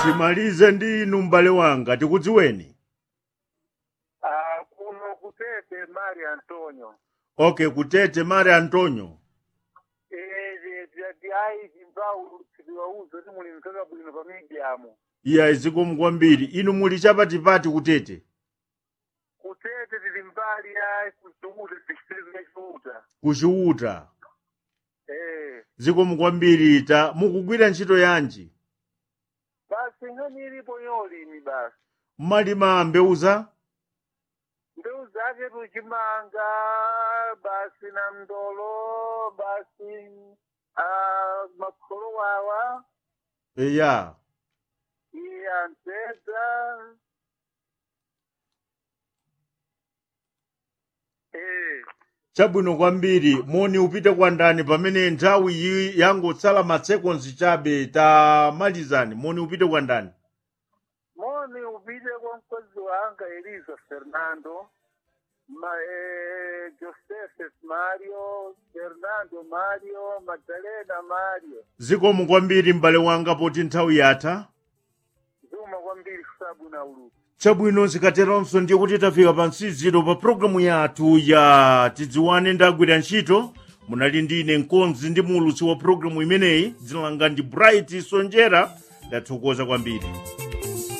timalize ndi inu m'bale wanga tikudziweni Ah, kuno kutete Mari Antonio. okay kutete mari antonio Eh, ndi ayi zimbau tiwauza kuti muli mkaka bwino pa medium. iya zikomo kwambiri inu muli chapatipati kutete Kutete tili mbali ya kuchumuta district ya kuchiuta Eh, zikomo kwambiri ta mukugwira ntchito yanji basi ngani ilipo yolimi basi. mmalima mbewu za Mbewu zake tuchimanga basi na mdolo basi ah, makholo wawa eya iya mpeza eh chabwino kwambiri moni upite kwa ndani pamene nthawi iyi yangotsala masekonzi chabe tamalizani moni upite kwa ndani moni upite kwa mkazi wanga Elisa Fernando ma, eh, Joseph Mario Fernando Mario Magdalena Mario zikomo kwambiri m'bale wanga poti nthawi yatha zuma kwambiri kusabu na uluku chabwino zikateronso ndiye kuti tafika pa msiziro pa programu yathu ya tidziwane ndagwira ntchito munali ndine mkonzi ndi mulutsi wa programu imeneyi dzina langa ndi bright sonjera ndathokoza kwambiri